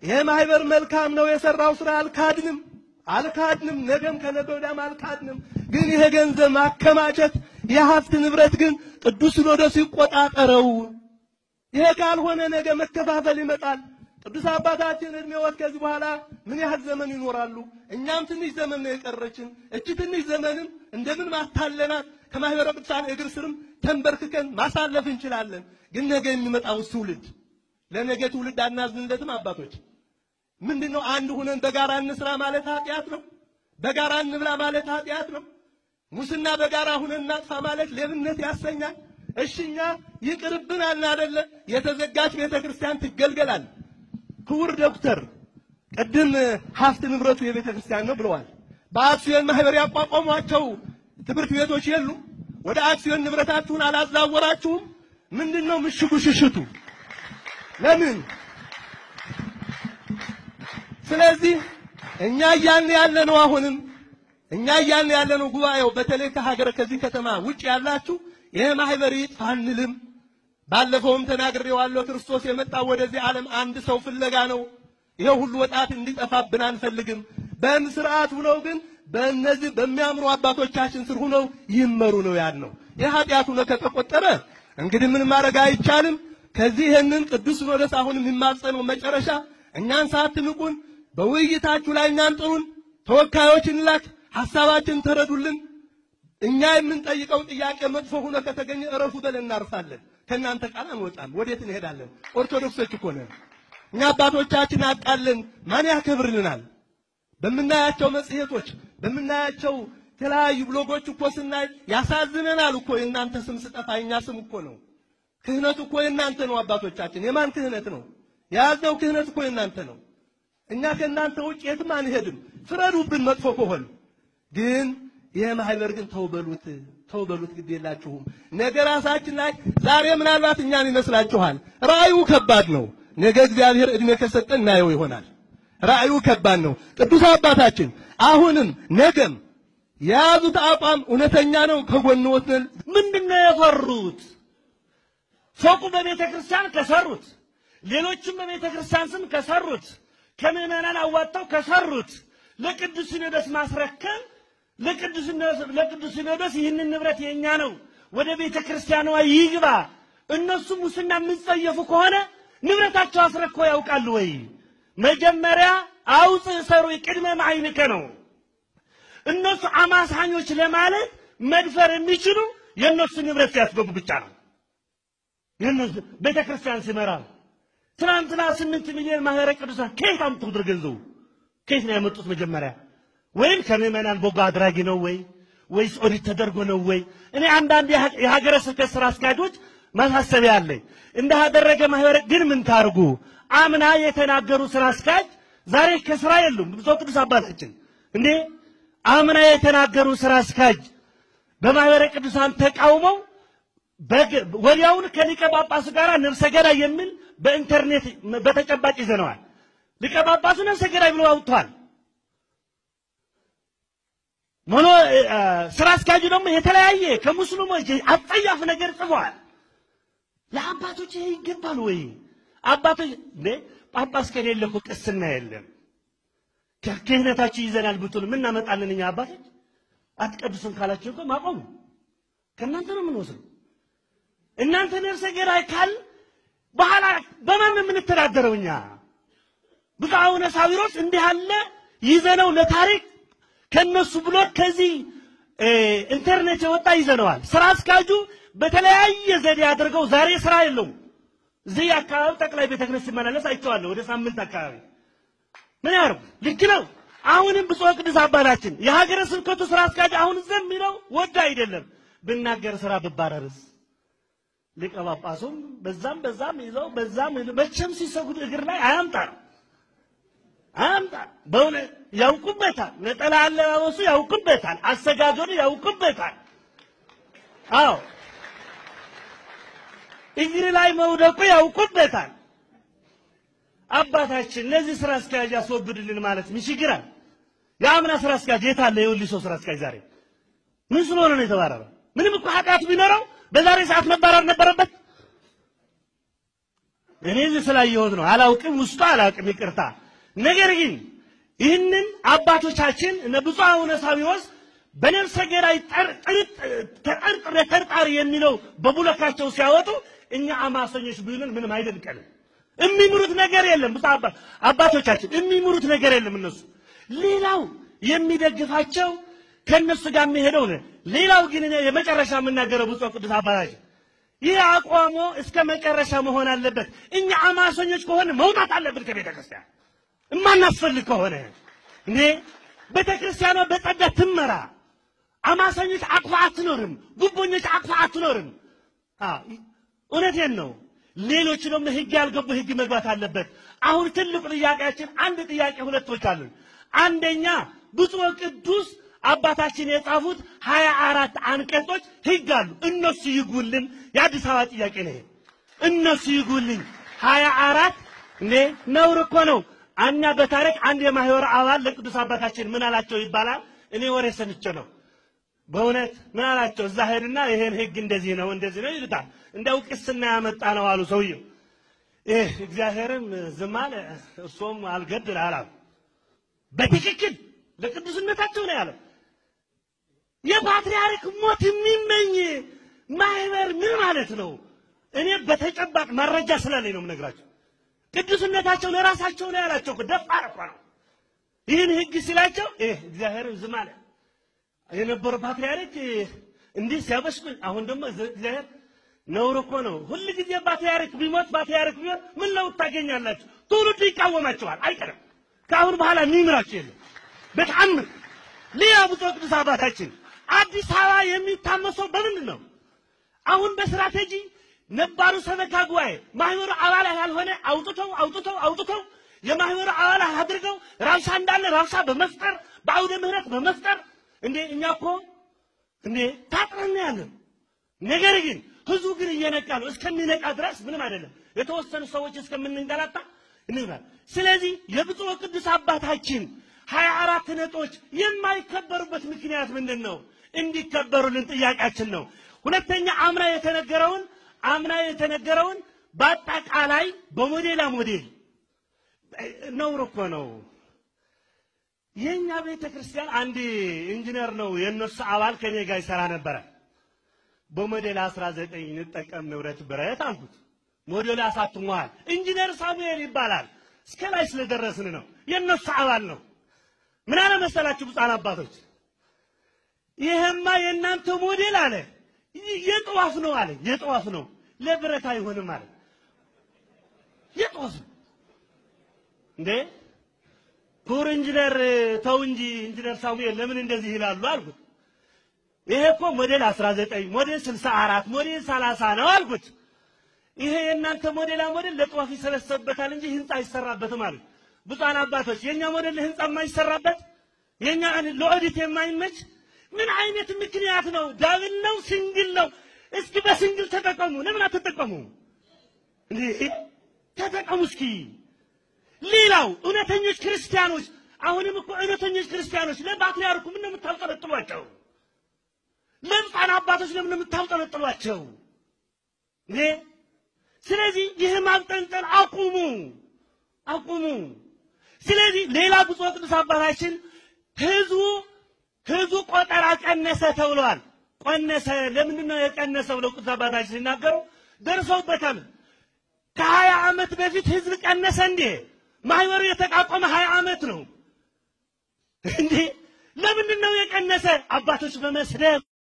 ይሄ ማህበር መልካም ነው የሰራው ስራ አልካድንም አልካድንም፣ ነገም ከነገ ወዲያም አልካድንም። ግን ይሄ ገንዘብ ማከማቸት የሀብት ንብረት ግን ቅዱስ ሲኖዶስ ይቆጣጠረው። ይሄ ካልሆነ ነገ መከፋፈል ይመጣል። ቅዱስ አባታችን እድሜዎት ከዚህ በኋላ ምን ያህል ዘመን ይኖራሉ? እኛም ትንሽ ዘመን ነው የቀረችን። እቺ ትንሽ ዘመንም እንደምን ማታለናት ከማህበረ ቅዱሳን እግር ስርም ተንበርክከን ማሳለፍ እንችላለን። ግን ነገ የሚመጣው ትውልድ ለነገ ትውልድ አናዝንለትም። አባቶች ምንድን ነው አንድ ሁነን በጋራ እንስራ ማለት ኃጢአት ነው። በጋራ እንብላ ማለት ኃጢአት ነው። ሙስና በጋራ ሁነን እናጥፋ ማለት ሌብነት ያሰኛል። እሽኛ ይቅርብን አልን አደለ? የተዘጋች ቤተ ክርስቲያን ትገልገላል። ክቡር ዶክተር ቅድም ሀብት ንብረቱ የቤተ ክርስቲያን ነው ብለዋል። በአክሲዮን ማህበር ያቋቋሟቸው ትምህርት ቤቶች የሉ? ወደ አክሲዮን ንብረታችሁን አላዛወራችሁም? ምንድን ነው ምሽጉ ሽሽቱ? ለምን? ስለዚህ እኛ እያልን ያለ ነው አሁንም እኛ እያልን ያለ ነው ጉባኤው በተለይ ከሀገር ከዚህ ከተማ ውጭ ያላችሁ ይሄ ማህበር ይጥፋ አንልም። ባለፈውም ተናግሬዋለሁ። ክርስቶስ የመጣው ወደዚህ ዓለም አንድ ሰው ፍለጋ ነው። ይሄ ሁሉ ወጣት እንዲጠፋብን አንፈልግም። በስርዓት ሁነው ግን በእነዚህ በሚያምሩ አባቶቻችን ስር ሁነው ይመሩ ነው ያልነው። ይህ ኃጢአት ሆኖ ከተቆጠረ እንግዲህ ምን ማድረግ አይቻልም። ከዚህ ይህንን ቅዱስ ሲኖዶስ አሁን የሚማጸነው መጨረሻ እኛን ሳትንቁን በውይይታችሁ ላይ እኛን ጥሩን፣ ተወካዮች እንላክ፣ ሐሳባችን ተረዱልን። እኛ የምንጠይቀው ጥያቄ መጥፎ ሆኖ ከተገኘ እረፉ ብለን እናርፋለን። ከእናንተ ቃል አንወጣም። ወዴት እንሄዳለን? ኦርቶዶክሶች እኮ ነን። እኛ አባቶቻችን አጣለን ማን ያከብርልናል? በምናያቸው መጽሔቶች፣ በምናያቸው የተለያዩ ብሎጎች እኮ ስናይ ያሳዝነናል እኮ የእናንተ ስም ስጠፋ የእኛ ስም እኮ ነው። ክህነቱ እኮ የእናንተ ነው። አባቶቻችን የማን ክህነት ነው? የያዝነው ክህነት እኮ የእናንተ ነው። እኛ ከእናንተ ውጭ የትም አንሄድም። ፍረዱብን መጥፎ ከሆን ግን ይህ ማህበር ግን ተውበሉት ተውበሉት፣ ግድ የላችሁም። ነገ ራሳችን ላይ ዛሬ ምናልባት እኛን ይመስላችኋል። ራእዩ ከባድ ነው። ነገ እግዚአብሔር እድሜ ከሰጠን እናየው ይሆናል። ራእዩ ከባድ ነው። ቅዱስ አባታችን አሁንም ነገም የያዙት አቋም እውነተኛ ነው። ከጎንዎት ነን። ምንድነው የፈሩት? ፎቁ በቤተ ክርስቲያን ከሰሩት፣ ሌሎችም በቤተ ክርስቲያን ስም ከሰሩት፣ ከምዕመናን አዋጣው ከሰሩት ለቅዱስ ሲኖዶስ ማስረከብ ለቅዱስ ሲኖዶስ ይህንን ንብረት የኛ ነው፣ ወደ ቤተ ክርስቲያኗ ይግባ። እነሱ ሙስና የምንጸየፉ ከሆነ ንብረታቸው አስረክቦ ያውቃሉ ወይ? መጀመሪያ አውፅ ሰሩ ቅድመ ማዕይንከ ነው። እነሱ አማሳኞች ለማለት መድፈር የሚችሉ የእነሱ ንብረት ሲያስገቡ ብቻ ነው። የእነሱ ቤተ ክርስቲያን ሲመራ ትናንትና ስምንት ሚሊዮን ማህበረ ቅዱሳን ከየት አምጥተው ገንዘቡ ከየት ነው ያመጡት? መጀመሪያ ወይም ከምዕመናን በጎ አድራጊ ነው ወይ ወይስ ኦዲት ተደርጎ ነው ወይ? እኔ አንዳንድ የሀገረ ስብከት ስራ አስኪያጆች ማሳሰቢያ አለኝ። እንዳደረገ ማህበረ ግን ምን ታርጉ? አምና የተናገሩ ስራ አስኪያጅ ዛሬ ከስራ የሉም። ብፁዕ ቅዱስ አባታችን እንዴ አምና የተናገሩ ስራ አስኪያጅ በማህበረ ቅዱሳን ተቃውመው ወዲያውን ከሊቀ ጳጳሱ ጋር ነፍሰ ገዳይ የሚል በኢንተርኔት በተጨባጭ ይዘነዋል። ሊቀ ጳጳሱ ነፍሰ ገዳይ ብሎ አውጥቷል። ሞኖ ስራ አስኪያጁ ደግሞ የተለያየ ከሙስሊሞች አጸያፍ ነገር ጽፏል። ለአባቶች ይሄ ይገባል ወይ? አባቶች እንዴ ጳጳስ ከሌለ እኮ ቅስና የለም። ክህነታችሁ ይዘናል ብትሉ ምን እናመጣለን እኛ አባቶች? አትቀድሱም ካላችሁ እኮ ማቆሙ ከእናንተ ነው የምንወስደው። እናንተ ነፍሰ ገዳይ ካል በኋላ በማን ነው የምንተዳደረው እኛ? ብፁዕ አቡነ ሳዊሮስ እንዲህ ያለ ይዘነው ለታሪክ ከነሱ ብሎ ከዚህ ኢንተርኔት የወጣ ይዘነዋል። ስራ አስኪያጁ በተለያየ ዘዴ አድርገው ዛሬ ስራ የለውም። እዚህ አካባቢ ጠቅላይ ቤተ ክህነት ሲመላለስ አይቼዋለሁ። ወደ ሳምንት አካባቢ ምን ያርጉ? ልክ ነው። አሁንም ብፁዕ ቅዱስ አባታችን የሀገረ ስብከቱ ስራ አስኪያጅ አሁን ዘም የሚለው ወደ አይደለም ብናገር ስራ ብባረርስ ሊቀ ጳጳሱም በዛም በዛም ይዘው በዛም መቼም ሲሰጉድ እግር ላይ አያምጣል አያምጣል። በእውነት ያውቁበታል። ነጠላ አለባበሱ ያውቁበታል። አሰጋገዱ ያውቁበታል። አዎ እግር ላይ መውደቁ ያውቁበታል። አባታችን ለዚህ ስራ አስኪያጅ ያስወግድልን ማለት ምን ችግር አለ? የአምና ስራ አስኪያጅ የት አለ? የወሊሶ ስራ አስኪያጅ ዛሬ ምን ስለሆነ ነው የተባረረ? ምንም እኮ ኃጢአት ቢኖረው በዛሬ ሰዓት መባረር ነበረበት። እኔ እዚህ ስላየሁት ነው። አላውቅም፣ ውስጡ አላውቅም፣ ይቅርታ። ነገር ግን ይህንን አባቶቻችን እነ ብፁዕ አቡነ ሳዊሮስ በነፍሰ ገዳይ ተጠርጥሬ ተጠርጣሪ የሚለው በቡለካቸው ሲያወጡ እኛ አማሰኞች ቢሉን ምንም አይደንቀንም። የሚምሩት ነገር የለም። ብፁዕ አባቶቻችን የሚምሩት ነገር የለም። እነሱ ሌላው የሚደግፋቸው ከእነሱ ጋር የሚሄደው ነው። ሌላው ግን እኔ የመጨረሻ የምናገረው ብፁዕ ቅዱስ አባታችን ይህ አቋሞ እስከ መጨረሻ መሆን አለበት። እኛ አማሰኞች ከሆነ መውጣት አለብን ከቤተ ክርስቲያን እማናስፈልግ ከሆነ እኔ ቤተ ክርስቲያኗ በጸጋ ትመራ። አማሰኞች አቅፋ አትኖርም። ጉቦኞች አቅፋ አትኖርም። እውነቴን ነው። ሌሎች ደግሞ ህግ ያልገቡ ህግ መግባት አለበት። አሁን ትልቁ ጥያቄያችን አንድ ጥያቄ ሁለቶች አሉን። አንደኛ ብፁዕ ቅዱስ አባታችን የጻፉት ሀያ አራት አንቀጾች ህግ አሉ። እነሱ ይጉልን። የአዲስ አበባ ጥያቄ ነው። እነሱ ይጉልኝ። ሀያ አራት እንዴ ነውር እኮ ነው። እኛ በታሪክ አንድ የማህበረ አባል ለቅዱስ አባታችን ምን አላቸው ይባላል። እኔ ወሬ ሰምቼ ነው። በእውነት ምን አላቸው? እዛ ሄድና ይሄን ህግ እንደዚህ ነው እንደዚህ ነው ይሉታል። እንደው ቅስና ያመጣ ነው አሉ ሰውየው። ይህ እግዚአብሔርም ዝም አለ፣ እርሶም አልገድል አላሉ። በትክክል ለቅዱስነታቸው ነው ያለው። የፓትርያርክ ሞት የሚመኝ ማህበር ምን ማለት ነው? እኔ በተጨባጭ መረጃ ስላለኝ ነው የምነግራቸው። ቅዱስነታቸው ለራሳቸው ነው ያላቸው። ደፋር እኮ ነው። ይህን ህግ ሲላቸው ይህ እግዚአብሔር ዝም አለ። የነበረው ፓትርያርክ እንዲህ ሲያበሽቁኝ፣ አሁን ደግሞ እግዚአብሔር ነውር እኮ ነው። ሁል ጊዜ ፓትርያርክ ቢሞት ፓትርያርክ ቢሞት ምን ለውጥ ታገኛላችሁ? ትውልዱ ይቃወማቸዋል። አይቀርም። ከአሁን በኋላ የሚምራቸው የለም። በተአምር ሌላ ብፁዕ ቅዱስ አባታችን አዲስ አበባ የሚታመሰው በምንድን ነው? አሁን በስትራቴጂ ነባሩ ሰበካ ጉባኤ ማህበሩ አባላት ያልሆነ አውጥተው አውጥተው አውጥተው የማህበሩ አባላት አድርገው ራብሻ እንዳለ ራብሻ በመፍጠር በአውደ ምህረት በመፍጠር እንዴ እኛ እኮ እንዴ ታጥረን ያለን። ነገር ግን ህዝቡ ግን እየነቃ ነው። እስከሚነቃ ድረስ ምንም አይደለም። የተወሰኑ ሰዎች እስከምንንገላታ እንላል። ስለዚህ የብፁዕ ቅዱስ አባታችን ሀያ አራት ነጥቦች የማይከበሩበት ምክንያት ምንድን ነው? እንዲከበሩልን ጥያቄያችን ነው። ሁለተኛ አምና የተነገረውን አምና የተነገረውን በአጠቃላይ በሞዴላ ሞዴል ነውር እኮ ነው። የእኛ ቤተ ክርስቲያን አንድ ኢንጂነር ነው የእነሱ አባል ከኔ ጋር ይሰራ ነበረ። በሞዴል 19 እንጠቀም ንብረት ብረት አልኩት። ሞዴል አሳትሟል። ኢንጂነር ሳሙኤል ይባላል። እስከ ላይ ስለደረስን ነው። የእነሱ አባል ነው። ምን አለ መሰላችሁ ብፁዓን አባቶች፣ ይሄማ የእናንተ ሞዴል አለ የጠዋፍ ነው አለ። የጠዋፍ ነው ለብረት አይሆንም አለ። የጠዋፍ ነው እንዴ ክቡር ኢንጂነር ተው እንጂ ኢንጂነር ሳሙኤል ለምን እንደዚህ ይላሉ አልኩት። ይሄ እኮ ሞዴል 19 ሞዴል 64 ሞዴል 30 ነው አልኩት። ይሄ የእናንተ ሞዴላ ሞዴል ለጠዋፍ ይሰበሰብበታል እንጂ ህንፃ አይሰራበትም አሉት። ብፁዓን አባቶች የኛ ሞዴል ለህንፃ የማይሰራበት የኛ ለኦዲት የማይመች ምን አይነት ምክንያት ነው? ዳብል ነው ሲንግል ነው? እስኪ በሲንግል ተጠቀሙ። ለምን አትጠቀሙ? እንዴ ተጠቀሙ እስኪ። ሌላው እውነተኞች ክርስቲያኖች አሁንም እኮ እውነተኞች ክርስቲያኖች ለፓትርያርኩ ምን ነው የምታውጠለጥሏቸው? ለብፁዓን አባቶች ለምን ነው የምታውጠለጥሏቸው? እንዴ ስለዚህ ይህ ማብጠንጠል አቁሙ፣ አቁሙ። ስለዚህ ሌላ ብፁዕ ቅዱስ አባታችን ህዝቡ ህዝቡ ቆጠራ ቀነሰ ተብለዋል። ቀነሰ። ለምንድን ነው የቀነሰ ብለው ቅዱስ አባታችን ሲናገሩ ደርሰውበታል። ከሀያ ዓመት በፊት ህዝብ ቀነሰ እንዴ? ማህበሩ የተቋቋመ ሀያ ዓመት ነው እንዴ? ለምንድን ነው የቀነሰ? አባቶች በመስደብ